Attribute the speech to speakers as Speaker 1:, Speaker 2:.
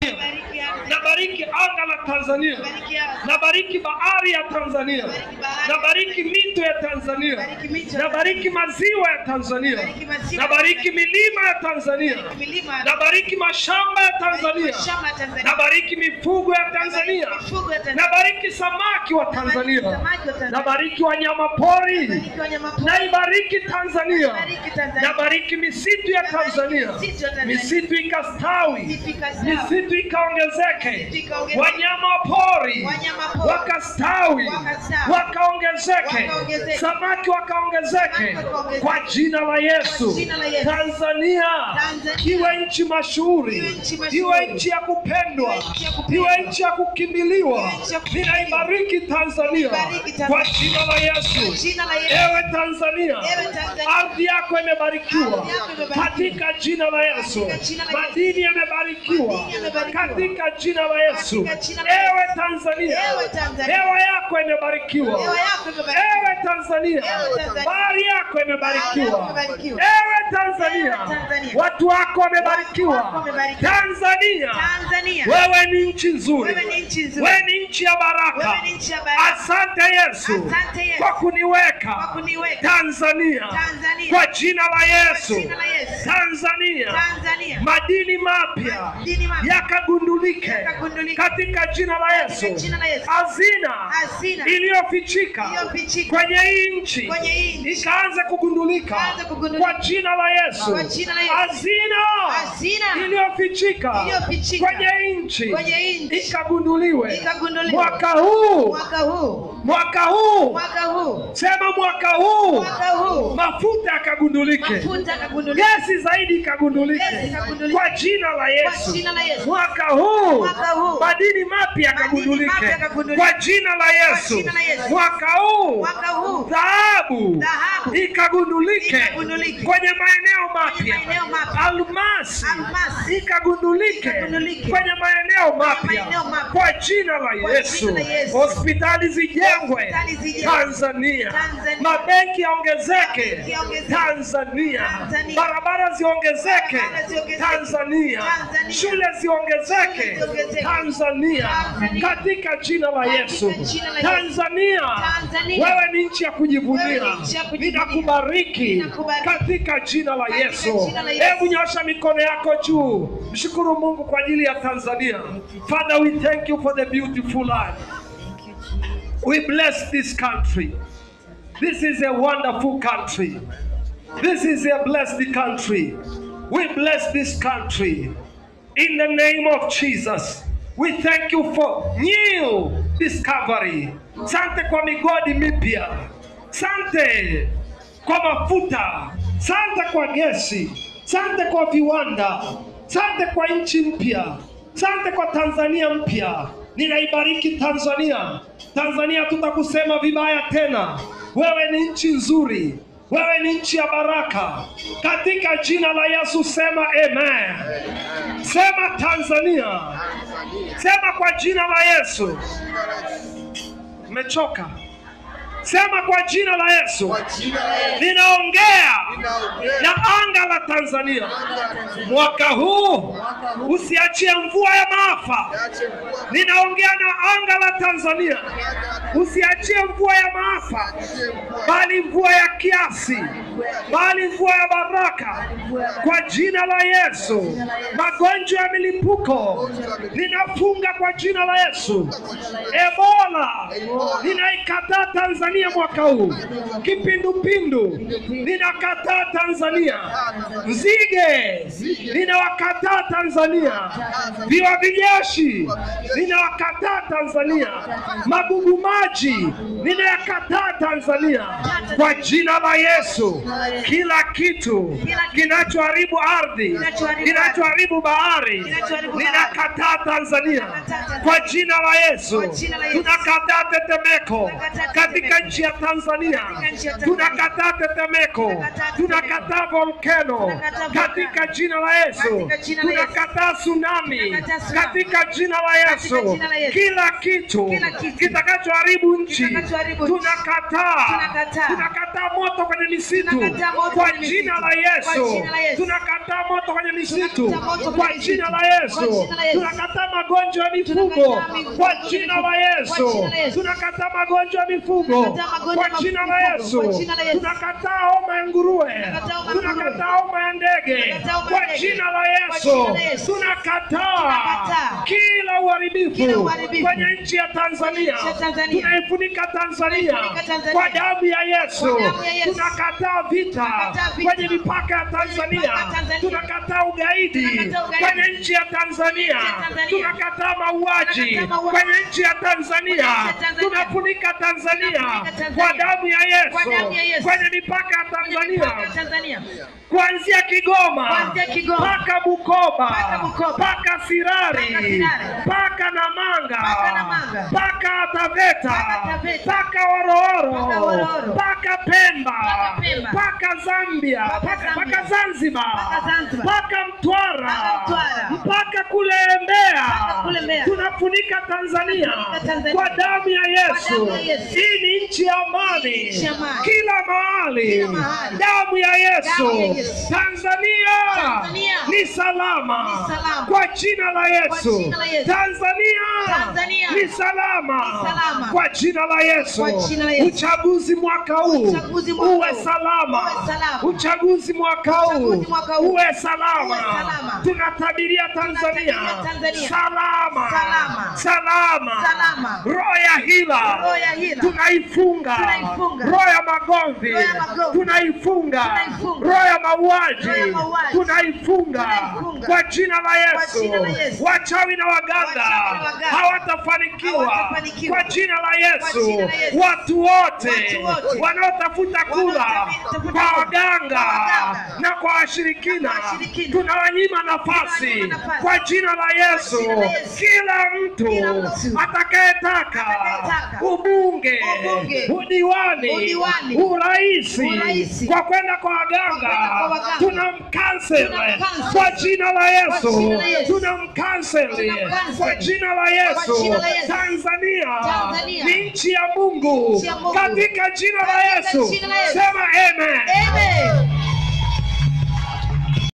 Speaker 1: Bariki anga.
Speaker 2: nabariki anga la Tanzania,
Speaker 1: Bariki anga.
Speaker 2: nabariki bahari ya Tanzania,
Speaker 1: Bariki bahari.
Speaker 2: nabariki mito ya Tanzania,
Speaker 1: Bariki mito.
Speaker 2: nabariki maziwa ya Tanzania,
Speaker 1: Bariki maziwa.
Speaker 2: nabariki milima ya Tanzania,
Speaker 1: Milima.
Speaker 2: nabariki mashamba ya Tanzania,
Speaker 1: Shamba ya Tanzania.
Speaker 2: nabariki mifugo ya Tanzania,
Speaker 1: Mifugo ya Tanzania.
Speaker 2: nabariki samaki wa Tanzania,
Speaker 1: Samaki wa Tanzania.
Speaker 2: nabariki wanyama pori,
Speaker 1: Bariki wanyama pori.
Speaker 2: naibariki Tanzania,
Speaker 1: Bariki Tanzania.
Speaker 2: nabariki misitu ya Tanzania,
Speaker 1: Misitu ya Tanzania.
Speaker 2: misitu ikastawi,
Speaker 1: Misitu ikastawi.
Speaker 2: misitu ikaongezeke,
Speaker 1: Misitu ikaongezeke.
Speaker 2: wanyama pori
Speaker 1: Wanyama pori.
Speaker 2: wakastawi,
Speaker 1: Wakastawi.
Speaker 2: wakaongezeke,
Speaker 1: Wakaongezeke.
Speaker 2: samaki wakaongezeke,
Speaker 1: Samaki wakaongezeke.
Speaker 2: kwa jina la Yesu.
Speaker 1: Kwa jina la Yesu.
Speaker 2: Tanzania
Speaker 1: Tanzania.
Speaker 2: iwe nchi mashuhuri,
Speaker 1: Iwe nchi mashuhuri.
Speaker 2: iwe nchi ya kupendwa,
Speaker 1: Iwe nchi ya kupendwa.
Speaker 2: iwe nchi ya kukimbiliwa.
Speaker 1: Iwe nchi ya kukimbiliwa.
Speaker 2: Ninaibariki Tanzania
Speaker 1: Ibariki Tanzania.
Speaker 2: kwa jina la
Speaker 1: Kwa
Speaker 2: Yesu.
Speaker 1: jina la Yesu.
Speaker 2: Ewe Tanzania,
Speaker 1: Ewe Tanzania.
Speaker 2: ardhi yako imebarikiwa
Speaker 1: Ardhi yako imebarikiwa.
Speaker 2: katika jina la Yesu.
Speaker 1: Katika jina la Yesu.
Speaker 2: Madini yamebarikiwa
Speaker 1: Madini yamebarikiwa.
Speaker 2: katika jina la Yesu.
Speaker 1: Katika jina la Yesu.
Speaker 2: Ewe Tanzania,
Speaker 1: Ewe Tanzania.
Speaker 2: hewa yako imebarikiwa.
Speaker 1: Hewa yako imebarikiwa.
Speaker 2: Ewe Tanzania,
Speaker 1: Ewe Tanzania.
Speaker 2: bahari yako imebarikiwa.
Speaker 1: Bahari yako imebarikiwa.
Speaker 2: Ewe Tanzania,
Speaker 1: Ewe Tanzania.
Speaker 2: watu wako
Speaker 1: Watu
Speaker 2: wamebarikiwa.
Speaker 1: wako wamebarikiwa.
Speaker 2: Tanzania,
Speaker 1: Tanzania.
Speaker 2: wewe ni nchi nzuri,
Speaker 1: Wewe ni nchi nzuri.
Speaker 2: wewe ni nchi ya baraka.
Speaker 1: Wewe ni nchi ya baraka.
Speaker 2: Asante Yesu
Speaker 1: Asante Yesu.
Speaker 2: kwa kuniweka
Speaker 1: Kwa kuniweka.
Speaker 2: Tanzania
Speaker 1: Tanzania.
Speaker 2: kwa jina la Yesu.
Speaker 1: Kwa jina la Yesu.
Speaker 2: Tanzania,
Speaker 1: Tanzania.
Speaker 2: madini mapya
Speaker 1: Madini mapya.
Speaker 2: yakagundulike
Speaker 1: Yakagundulike.
Speaker 2: katika jina la Yesu.
Speaker 1: Katika jina la Yesu.
Speaker 2: Hazina
Speaker 1: Hazina.
Speaker 2: iliyofichika
Speaker 1: Iliyofichika.
Speaker 2: kwenye hii nchi
Speaker 1: Kwenye hii nchi.
Speaker 2: ikaanza kugundulika
Speaker 1: Ikaanza kugundulika.
Speaker 2: kwa jina la Yesu.
Speaker 1: Kwa jina la Yesu.
Speaker 2: Hazina
Speaker 1: Hazina.
Speaker 2: iliyofichika
Speaker 1: Iliyofichika.
Speaker 2: kwenye hii nchi
Speaker 1: Kwenye hii nchi.
Speaker 2: ikagunduliwe
Speaker 1: Ikagunduliwe.
Speaker 2: mwaka huu
Speaker 1: Mwaka huu.
Speaker 2: mwaka huu
Speaker 1: Mwaka huu.
Speaker 2: sema mwaka huu
Speaker 1: Mwaka huu.
Speaker 2: mafuta yakagundulike
Speaker 1: Mafuta yakagundulika.
Speaker 2: gesi zaidi ikagundulike
Speaker 1: Gesi ikagundulike.
Speaker 2: kwa jina la Yesu.
Speaker 1: Kwa jina la Yesu.
Speaker 2: Mwaka huu
Speaker 1: Mwaka huu.
Speaker 2: madini mapya
Speaker 1: mapya
Speaker 2: yakagundulike
Speaker 1: yakagundulike.
Speaker 2: kwa jina la Yesu.
Speaker 1: jina la Yesu.
Speaker 2: Mwaka huu
Speaker 1: Mwaka huu.
Speaker 2: dhahabu
Speaker 1: Dhahabu.
Speaker 2: ikagundulike
Speaker 1: Ikagundulike.
Speaker 2: kwenye maeneo mapya.
Speaker 1: maeneo mapya.
Speaker 2: Almasi
Speaker 1: Almasi.
Speaker 2: ikagundulike
Speaker 1: Ikagundulike.
Speaker 2: kwenye maeneo mapya
Speaker 1: maeneo mapya.
Speaker 2: kwa jina la
Speaker 1: Kwa
Speaker 2: Yesu.
Speaker 1: jina la Yesu.
Speaker 2: Hospitali zijengwe
Speaker 1: Hospitali zijengwe.
Speaker 2: Tanzania,
Speaker 1: Tanzania.
Speaker 2: mabenki yaongezeke
Speaker 1: Mabenki yaongezeke.
Speaker 2: Tanzania,
Speaker 1: Tanzania.
Speaker 2: barabara ziongezeke
Speaker 1: Barabara ziongezeke.
Speaker 2: Tanzania,
Speaker 1: Tanzania.
Speaker 2: shule ziongezeke
Speaker 1: Shule ziongezeke.
Speaker 2: Tanzania,
Speaker 1: Tanzania.
Speaker 2: katika jina la
Speaker 1: Katika
Speaker 2: Yesu.
Speaker 1: jina la Yesu.
Speaker 2: Tanzania,
Speaker 1: Tanzania.
Speaker 2: wewe ni nchi ya kujivunia,
Speaker 1: Wewe ni nchi ya kujivunia.
Speaker 2: ninakubariki
Speaker 1: Ninakubariki.
Speaker 2: katika jina la
Speaker 1: Katika
Speaker 2: Yesu.
Speaker 1: jina la Yesu.
Speaker 2: Hebu nyosha mikono yako juu, mshukuru Mungu kwa ajili ya Tanzania. Father, we thank you for the beautiful land. We bless this country. This is a wonderful country. This is a blessed country. We bless this country. In the name of Jesus, we thank you for new discovery. Sante kwa migodi mipya. Sante kwa mafuta. Sante kwa gesi. Sante kwa viwanda. Sante kwa nchi mpya. Sante kwa Tanzania mpya. Ninaibariki Tanzania. Tanzania tutakusema vibaya tena. Wewe ni nchi nzuri. Wewe ni nchi ya baraka. Katika jina la Yesu sema amen. Sema Tanzania. Sema kwa jina la Yesu. Umechoka? Sema kwa jina la Yesu.
Speaker 3: Kwa jina la Yesu.
Speaker 2: Ninaongea
Speaker 3: Ninaongea.
Speaker 2: na anga la Tanzania. Mwaka huu usiachie mvua ya maafa.
Speaker 3: Niache mvua.
Speaker 2: Ninaongea na anga la Tanzania. Usiachie mvua ya maafa,
Speaker 3: Niache mvua.
Speaker 2: bali mvua ya kiasi, bali mvua ya baraka. Kwa jina la Yesu, magonjwa ya milipuko ninafunga kwa jina la Yesu. Ebola ninaikataa Tanzania mwaka huu. Kipindupindu ninakataa Tanzania. Nzige ninawakataa Tanzania. Viwa vijeshi ninawakataa Tanzania. Magugu maji ninayakataa Tanzania kwa jina la Yesu. Kila kitu kinachoharibu ardhi, kinachoharibu bahari, ninakataa Tanzania kwa jina la Yesu. Tunakataa tetemeko katika nchi ya Tanzania, tunakataa tetemeko, tunakataa volcano katika jina la Yesu, tunakataa tsunami katika jina la Yesu. Kila kitu kitakachoharibu nchi tunakataa, tunakataa moto kwenye misitu
Speaker 1: Tunakataa moto
Speaker 2: kwa
Speaker 1: kwenye
Speaker 2: jina
Speaker 1: misitu.
Speaker 2: la Yesu.
Speaker 1: Kwa jina la Yesu.
Speaker 2: Tunakataa moto kwenye misitu
Speaker 1: Tunakataa moto
Speaker 2: kwa
Speaker 1: kwenye
Speaker 2: jina la
Speaker 1: misitu.
Speaker 2: Yesu.
Speaker 1: Kwa jina la Yesu.
Speaker 2: Tunakataa magonjwa ya mifugo
Speaker 1: Tunakataa mifugo
Speaker 2: kwa
Speaker 1: ya
Speaker 2: jina
Speaker 1: mifugo.
Speaker 2: la Yesu.
Speaker 1: Kwa jina la Yesu.
Speaker 2: Tunakataa magonjwa ya mifugo
Speaker 1: Tunakataa magonjwa
Speaker 2: kwa
Speaker 1: ya
Speaker 2: jina la
Speaker 1: mifugo.
Speaker 2: Yesu.
Speaker 1: Kwa jina la Yesu.
Speaker 2: Tunakataa homa ya nguruwe.
Speaker 1: Tunakataa homa ya nguruwe.
Speaker 2: Tunakataa homa ya ndege
Speaker 1: Tunakataa homa ya
Speaker 2: kwa
Speaker 1: ndege.
Speaker 2: jina la
Speaker 1: Kwa
Speaker 2: Yesu.
Speaker 1: jina la Yesu.
Speaker 2: Tunakataa
Speaker 1: Tunakataa
Speaker 2: kila uharibifu
Speaker 1: Kila uharibifu
Speaker 2: kwenye nchi ya Tanzania.
Speaker 1: Kwenye nchi ya Tanzania.
Speaker 2: Tunaifunika Tanzania
Speaker 1: Tunaifunika Tanzania.
Speaker 2: kwa damu ya Yesu.
Speaker 1: Kwa damu ya Yesu.
Speaker 2: Tunakataa vita
Speaker 1: Tunakataa vita.
Speaker 2: kwenye mipaka ya Tanzania.
Speaker 1: mipaka ya Tanzania.
Speaker 2: Tunakataa ugaidi
Speaker 1: Tunakataa ugaidi.
Speaker 2: kwenye nchi ya Tanzania.
Speaker 1: Tanzania.
Speaker 2: Tunakataa mauaji
Speaker 1: Tunakataa mauaji.
Speaker 2: kwenye nchi ya Tanzania.
Speaker 1: Kwenye nchi ya Tanzania.
Speaker 2: Tunafunika Tanzania
Speaker 1: Tunafunika Tanzania.
Speaker 2: kwa damu ya
Speaker 1: Kwa damu ya
Speaker 2: Yesu
Speaker 1: Yesu.
Speaker 2: kwenye mipaka ya
Speaker 1: Mipaka ya
Speaker 2: Tanzania
Speaker 1: Tanzania.
Speaker 2: kuanzia Kigoma
Speaker 1: Kuanzia Kigoma.
Speaker 2: mpaka Bukoba
Speaker 1: Mpaka Bukoba.
Speaker 2: mpaka Sirari
Speaker 1: Mpaka Sirari.
Speaker 2: mpaka Namanga
Speaker 1: Mpaka Namanga.
Speaker 2: mpaka Taveta
Speaker 1: Mpaka Taveta.
Speaker 2: mpaka Horohoro
Speaker 1: Mpaka Horohoro.
Speaker 2: mpaka Pemba
Speaker 1: Mpaka Pemba.
Speaker 2: mpaka Zambia
Speaker 1: Mpaka
Speaker 2: mpaka
Speaker 1: Zambia.
Speaker 2: mpaka Zanzibar
Speaker 1: Mpaka Zanzibar.
Speaker 2: mpaka Mtwara
Speaker 1: Mpaka Mtwara.
Speaker 2: mpaka kule Mbeya
Speaker 1: Mpaka kule Mbeya.
Speaker 2: tunafunika Tanzania
Speaker 1: Tunafunika Tanzania.
Speaker 2: kwa damu ya Yesu
Speaker 1: damu ya Yesu.
Speaker 2: hii ni nchi ya amani
Speaker 1: Nchi ya amani.
Speaker 2: kila mahali
Speaker 1: Kila mahali.
Speaker 2: damu ya Yesu
Speaker 1: Damu ya Yesu.
Speaker 2: Tanzania
Speaker 1: Tanzania.
Speaker 2: ni salama
Speaker 1: Ni salama.
Speaker 2: kwa jina la Yesu
Speaker 1: jina la Yesu.
Speaker 2: Tanzania
Speaker 1: Tanzania.
Speaker 2: ni salama
Speaker 1: Ni salama.
Speaker 2: kwa jina la Yesu
Speaker 1: Kwa jina la Yesu.
Speaker 2: uchaguzi mwaka huu
Speaker 1: Uchaguzi mwaka
Speaker 2: uwe
Speaker 1: huu.
Speaker 2: salama
Speaker 1: Uwe salama.
Speaker 2: uchaguzi mwaka huu
Speaker 1: Uchaguzi mwaka huu.
Speaker 2: uwe salama
Speaker 1: Uwe salama.
Speaker 2: tunatabiria Tanzania
Speaker 1: Tunatabiria Tanzania.
Speaker 2: salama
Speaker 1: Salama.
Speaker 2: salama
Speaker 1: Salama.
Speaker 2: roho ya hila
Speaker 1: Roho ya hila.
Speaker 2: tunaifunga
Speaker 1: Tunaifunga.
Speaker 2: roho ya magomvi
Speaker 1: Roho ya magomvi.
Speaker 2: tunaifunga
Speaker 1: Tunaifunga.
Speaker 2: roho ya mauaji
Speaker 1: Roho ya mauaji.
Speaker 2: tunaifunga
Speaker 1: Tunaifunga.
Speaker 2: kwa jina la
Speaker 1: Kwa jina la
Speaker 2: Yesu
Speaker 1: Yesu.
Speaker 2: wachawi na waganga
Speaker 1: Wachawi na waganga.
Speaker 2: hawatafanikiwa
Speaker 1: Hawatafanikiwa.
Speaker 2: kwa jina la
Speaker 1: Kwa
Speaker 2: Yesu
Speaker 1: jina la Yesu.
Speaker 2: watu wote
Speaker 1: Watu wote.
Speaker 2: wanaotafuta kula
Speaker 1: Wanaotafuta
Speaker 2: kwa
Speaker 1: kula.
Speaker 2: waganga
Speaker 1: Kwa waganga.
Speaker 2: na kwa washirikina
Speaker 1: Na kwa washirikina.
Speaker 2: tunawanyima nafasi
Speaker 1: Tunawanyima nafasi.
Speaker 2: kwa jina la Yesu
Speaker 1: jina la Yesu.
Speaker 2: kila mtu
Speaker 1: Kila mtu.
Speaker 2: atakayetaka
Speaker 1: Atakayetaka.
Speaker 2: ubunge
Speaker 1: Ubunge.
Speaker 2: udiwani
Speaker 1: Udiwani.
Speaker 2: uraisi
Speaker 1: Uraisi.
Speaker 2: kwa kwenda kwa waganga
Speaker 1: kwenda kwa waganga.
Speaker 2: tunamkansel
Speaker 1: Tunamcancel.
Speaker 2: kwa jina la Yesu
Speaker 1: jina la Yesu.
Speaker 2: tunamkansel
Speaker 1: Tunamcancel.
Speaker 2: kwa jina la Yesu
Speaker 1: jina la Yesu.
Speaker 2: Tanzania
Speaker 1: Tanzania.
Speaker 2: ni nchi ya Mungu
Speaker 1: Nchi ya Mungu.
Speaker 2: katika jina la
Speaker 1: Katika
Speaker 2: Yesu
Speaker 1: jina la Yesu.
Speaker 2: sema amen
Speaker 1: Amen.